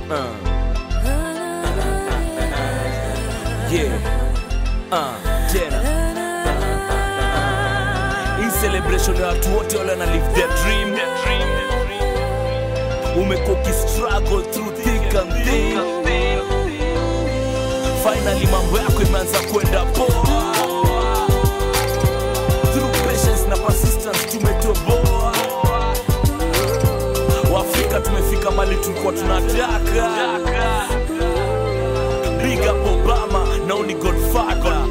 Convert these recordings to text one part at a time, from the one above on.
Uh. Yeah. Uh, tena hii celebration ya watu wote wale wana live their dream umekuwa ukistruggle through thick and thin finally mambo yako imeanza kwenda poa through patience na persistence tumetoboa waafrika tumefika mali tulikuwa tunataka big up obama nao ni godfather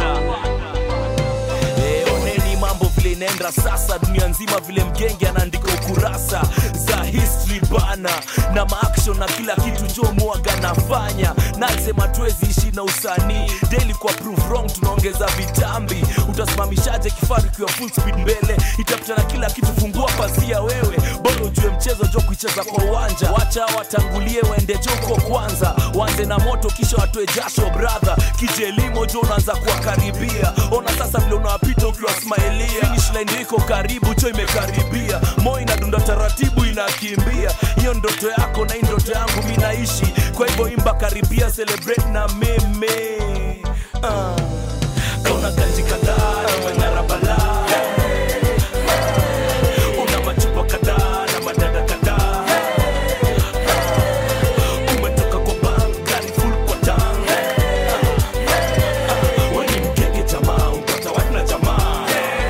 Eh, oneni mambo vile inaenda sasa dunia nzima vile mgenge anaandika ukurasa za history bana na maaction na kila kitu jo mwaga nafanya nasema tuwezi ishi na usanii daily kwa prove wrong tunaongeza vitambi utasimamishaje kifaru ikiwa full speed mbele itapita na kila kitu fungua pazia wewe bora ujue mchezo jo kuicheza kwa uwanja wacha watangulie waende joko kwanza wanze na moto kisha watoe jasho brother kijelimo jo unaanza kuwakaribia ona sasa vile unawapita ukiwa smailia finish line iko karibu cho imekaribia moyo inadunda taratibu inakimbia hiyo ndoto yako na hii ndoto yangu mi naishi kwa hivyo imba karibia celebrate na mimi uh. kauna kanji kadhaa na mang'ara balaa una machupa kadhaa na madada kadhaa umetoka kwa bank gari full kwa tank weni mgege jamaa upata wana jamaa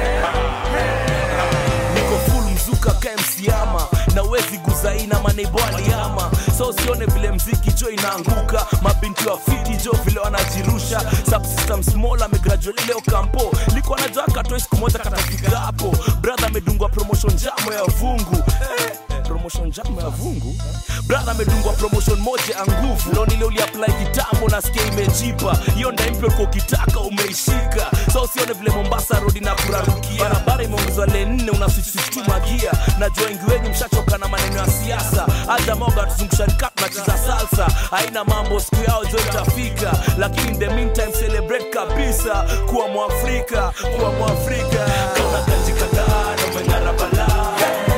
niko full mzuka kamsiama na wezi guzaina maneibo aliama so usione vile mziki jo inaanguka mabinti wa fiti jo vile wanajirusha subsystem small amegraduate leo kampo liko najua katoe siku moja katafika hapo brother amedungwa promotion jamo ya vungu eh, promotion jamo ya vungu brother amedungwa promotion moja ya nguvu leo nile uliapply kitambo nasikia imejipa hiyo ndaimpya ulikuwa ukitaka umeishika so usione vile mombasa rodi na kurarukia barabara imeongezwa le nne unasisitumagia najua wengi wenyu mshachoka na maneno ya siasa hata moga tuzungushani tunacheza salsa haina mambo siku yao jo itafika lakini in the meantime celebrate kabisa kuwa mwafrika kuwa mwafrika kauna kanji kadhaa na umeng'ara balaa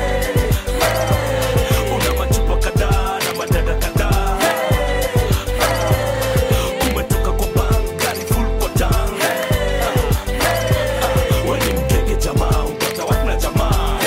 una machupa kadhaa na madada kadhaa umetoka kwa bank gari full kwa tank weni mgege jamaa upata wana jamaa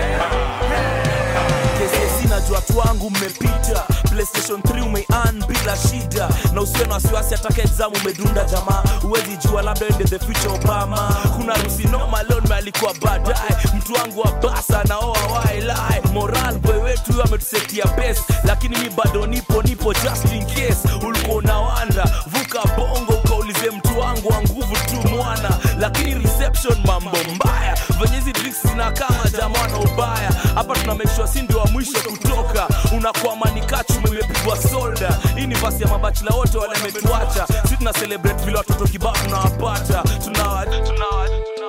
KCSE najua watu wangu mmepita playstation 3 umean bila shida na usiwe na wasiwasi ataka exam umedunda jamaa huwezi jua labda ende the future obama kuna rusi noma leo nimealikwa baadaye mtu wangu wa basa naoa wailai moral boy wetu huyo ametusetia best lakini mi bado nipo nipo just in case ulikuwa unawanda vuka bongo ukaulize mtu wangu wa nguvu tu mwana lakini reception mambo mbaya venye hizi drinks zinakama jamaa na ubaya hapa tuna make sure si ndio wa mwisho kutoka unakwama ni kachume imepigwa solda hii ni basi ya mabachila wote wale ametuacha si tuna celebrate vile watoto kibao tunawapata tunawa tunawa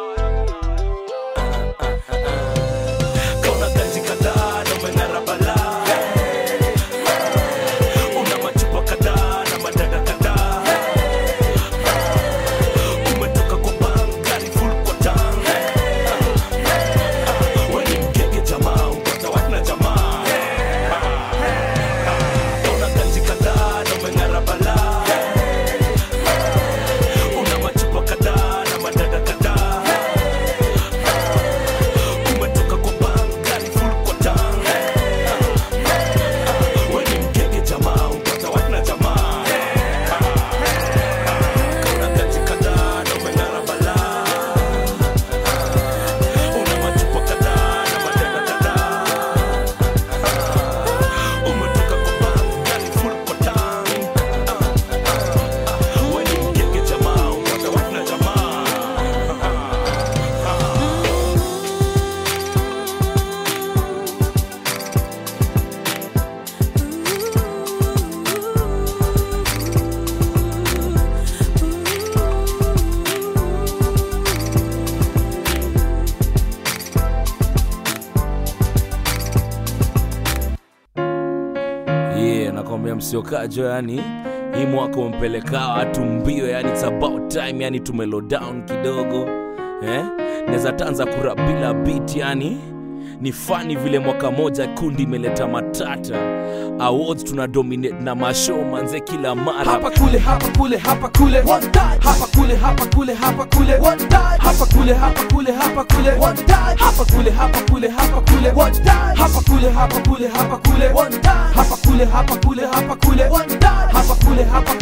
kauna kanji kadhaa na umeng'ara balaa una machupa kadhaa na madada kadhaa umetoka kwa bank gari full kwa tank weni mgege jamaa upata wana jamaa kauna kanji kadhaa na umeng'ara balaa una machupa kadhaa na madada kadhaa umetoka kwa bank gari full kwa tank weni mgege jamaa upata wana jamaa kauna kanji kadhaa na umeng'ara balaa una machupa kadhaa na madada kadhaa umetoka kwa bank gari full kwa tank weni mgege jamaa upata wana jamaa yeah, nakwambia msiokajo yani hii mwaka umpeleka watu mbio yani it's about time yani tumelow down kidogo eh? neza tanza kura bila beat yani ni fani vile mwaka moja kundi imeleta matata awards tuna dominate na mashow manze kila mara hapa kule hapa kule hapa kule One touch. hapa kule hapa kule hapa kule One touch. hapa kule hapa kule hapa kule One touch. hapa kule hapa kule hapa kule One touch. hapa kule hapa kule hapa kule One touch. hapa kule hapa kule hapa kule One touch. hapa kule hapa